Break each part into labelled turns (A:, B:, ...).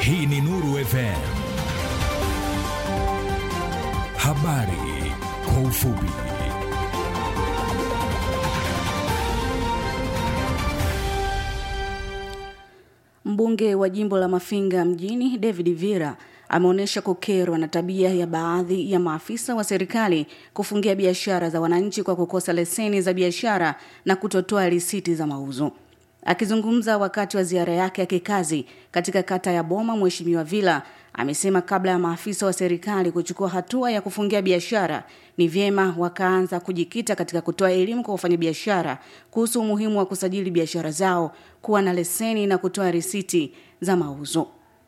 A: Hii ni Nuru FM. Habari kwa ufupi.
B: Mbunge wa jimbo la Mafinga mjini David Vira ameonyesha kukerwa na tabia ya baadhi ya maafisa wa serikali kufungia biashara za wananchi kwa kukosa leseni za biashara na kutotoa risiti za mauzo. Akizungumza wakati wa ziara yake ya kikazi katika kata ya Boma, Mheshimiwa Vila amesema kabla ya maafisa wa serikali kuchukua hatua ya kufungia biashara, ni vyema wakaanza kujikita katika kutoa elimu kwa wafanyabiashara kuhusu umuhimu wa kusajili biashara zao, kuwa na leseni na kutoa risiti za mauzo.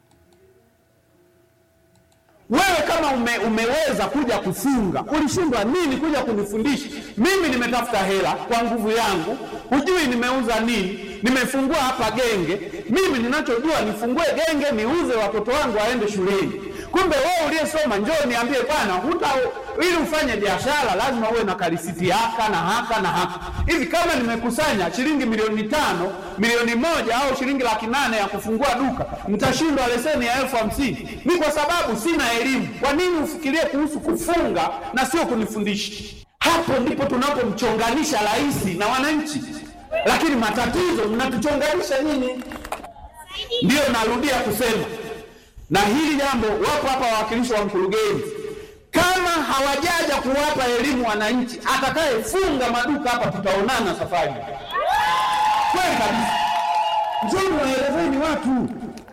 C: Wewe kama ume, umeweza kuja kufunga, ulishindwa nini kuja kunifundisha mimi? Nimetafuta hela kwa nguvu yangu, hujui nimeuza nini, nimefungua hapa genge. Mimi ninachojua nifungue genge, niuze, watoto wangu waende shuleni. Kumbe wewe uliyesoma, njoo niambie bwana, huta ili ufanye biashara lazima uwe na karisiti haka na haka na haka hivi. Kama nimekusanya shilingi milioni tano, milioni moja au shilingi laki nane ya kufungua duka, nitashindwa leseni ya elfu hamsini? Ni kwa sababu sina elimu. Kwa nini ufikirie kuhusu kufunga na sio kunifundisha? Hapo ndipo tunapomchonganisha rais na wananchi, lakini matatizo mnatuchonganisha nyinyi. Ndiyo narudia kusema na hili jambo, wapo hapa wawakilishi wa mkurugenzi kama hawajaja kuwapa elimu wananchi, atakayefunga maduka hapa tutaonana safari. Kweli kabisa, njoni waelezeni watu.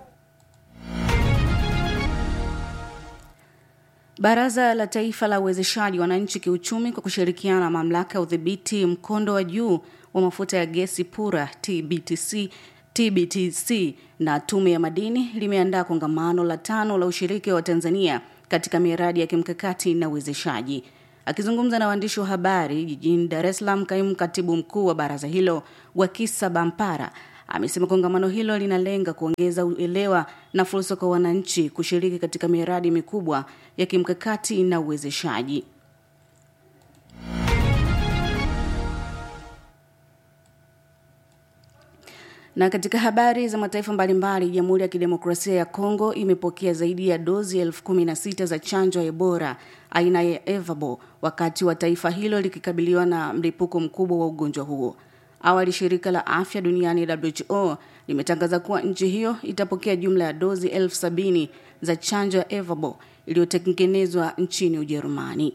B: Baraza la Taifa la Uwezeshaji Wananchi Kiuchumi kwa kushirikiana na Mamlaka ya Udhibiti Mkondo wa Juu wa Mafuta ya Gesi Pura TBTC TBTC na Tume ya Madini limeandaa kongamano la tano la ushiriki wa Tanzania katika miradi ya kimkakati na uwezeshaji. Akizungumza na waandishi wa habari jijini Dar es Salaam, kaimu katibu mkuu wa baraza hilo Wakisa Bampara amesema kongamano hilo linalenga kuongeza uelewa na fursa kwa wananchi kushiriki katika miradi mikubwa ya kimkakati na uwezeshaji. Na katika habari za mataifa mbalimbali, Jamhuri ya Kidemokrasia ya Kongo imepokea zaidi ya dozi elfu kumi na sita za chanjo ya Ebola aina ya Evabo wakati wa taifa hilo likikabiliwa na mlipuko mkubwa wa ugonjwa huo. Awali shirika la afya duniani WHO limetangaza kuwa nchi hiyo itapokea jumla ya dozi elfu sabini za chanjo ya Evabo iliyotengenezwa nchini Ujerumani.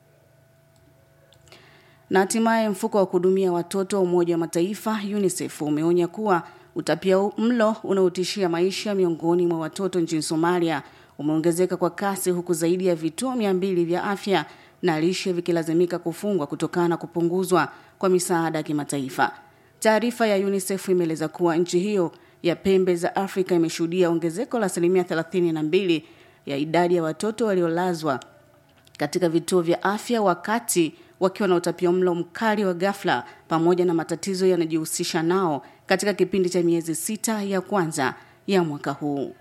B: Na hatimaye mfuko wa kuhudumia watoto wa Umoja wa Mataifa UNICEF umeonya kuwa utapia mlo unaotishia maisha miongoni mwa watoto nchini Somalia umeongezeka kwa kasi huku zaidi ya vituo mia mbili vya afya na lishe vikilazimika kufungwa kutokana na kupunguzwa kwa misaada ya kimataifa. Taarifa ya UNICEF imeeleza kuwa nchi hiyo ya pembe za Afrika imeshuhudia ongezeko la asilimia 32 ya idadi ya watoto waliolazwa katika vituo vya afya wakati wakiwa na utapiamlo mkali wa ghafla pamoja na matatizo yanajihusisha nao katika kipindi cha miezi sita ya kwanza ya mwaka huu.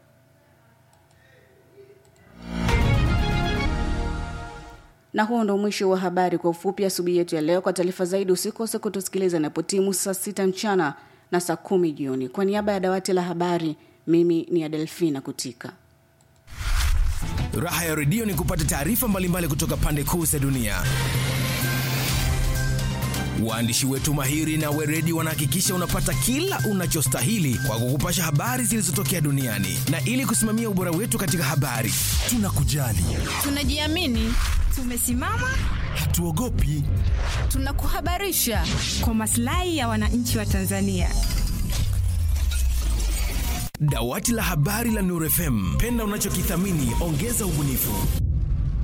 B: Na huo ndo mwisho wa habari kwa ufupi asubuhi yetu ya leo. Kwa taarifa zaidi usikose kutusikiliza inapotimu saa sita mchana na saa kumi jioni. Kwa niaba ya dawati la habari, mimi ni Adelfina Kutika.
A: Raha ya redio ni kupata taarifa mbalimbali kutoka pande kuu za dunia. Waandishi wetu mahiri na weredi wanahakikisha unapata kila unachostahili kwa kukupasha habari zilizotokea duniani, na ili kusimamia ubora wetu katika habari, tunakujali,
D: tunajiamini, tumesimama,
A: hatuogopi,
D: tunakuhabarisha kwa maslahi ya wananchi wa Tanzania.
A: Dawati la habari la Nuru FM, penda unachokithamini, ongeza ubunifu.